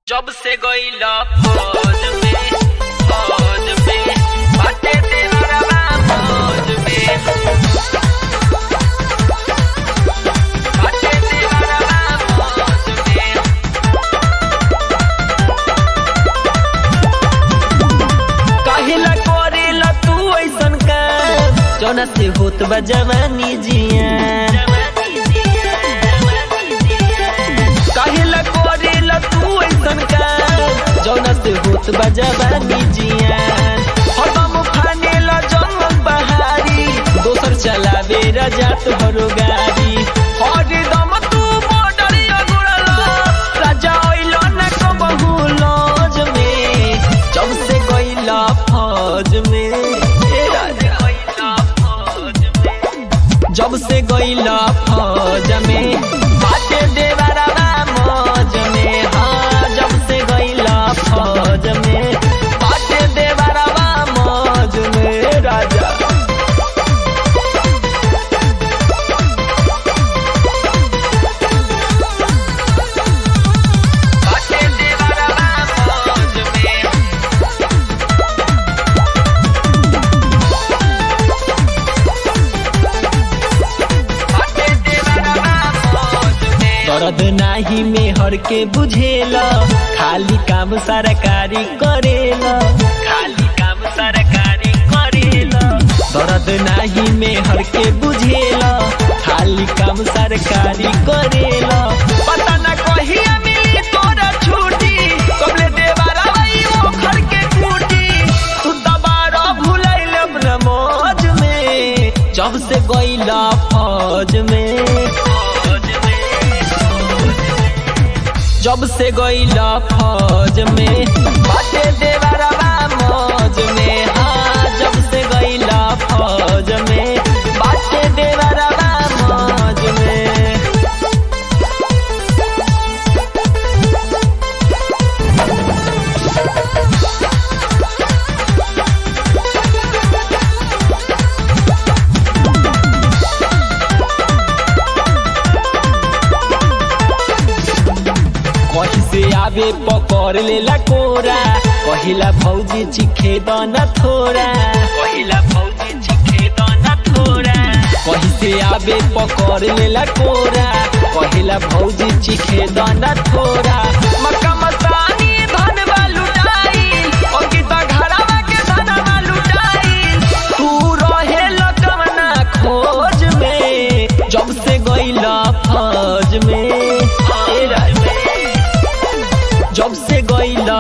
जब से गईला फौज में फौज में बाटे तेरा फौज में बाटे तेरा फौज में काहेला करेला तू ऐसन काम जौना से होत बा जवानी जिया काहेला करेला तू ऐसन काम जौना से होत बा जवानी जिया हम फानेला जंगल बहारी दोसर चलावे रजात भरो गाड़ी हर दम तू बॉर्डर अगुड़ला राजा ओइलो न कबहू लॉज में जब से गईला फौज में ए राजा गईला फौज में जब से गईला फौज में बाटे देवरवा मौज में हाँ जब से गईला फौज में बाटे देवरवा मौज में राजा बाटे तेरा फौज में बाटे तेरा फौज में दर्द नाही में हर के बुझेला खाली काम सरकारी करेला खाली काम सरकारी करेला दर्द नाही में हर के बुझेला खाली काम सरकारी करेला पता न कहिया मिली तोरा छुट्टी कबले देवारा भाई वो घर के टूटी तू दबारा भुलाइल अपना मौज में जब से गईला फौज में फौज में जब से गईला फौज में बाटे देवरवा मौज में हाँ जब से गईला फौज में बाटे देवरवा मौज में कहीं से आवे पकड़ लेला कोरा कहिला भौजी चिखे दन थोड़ा पहिला फौजी चिखे दाना थोड़ा कहीं से आवे पकड़ लेला कोरा कहिला भौजी चिखे दन थोड़ा मक्का मस्तानी धन बा लुटाई और गीता घरवा के धनवा लुटाई तू रहे लकवना खोज में जब से गईला फौज में ए राजा जब से गईला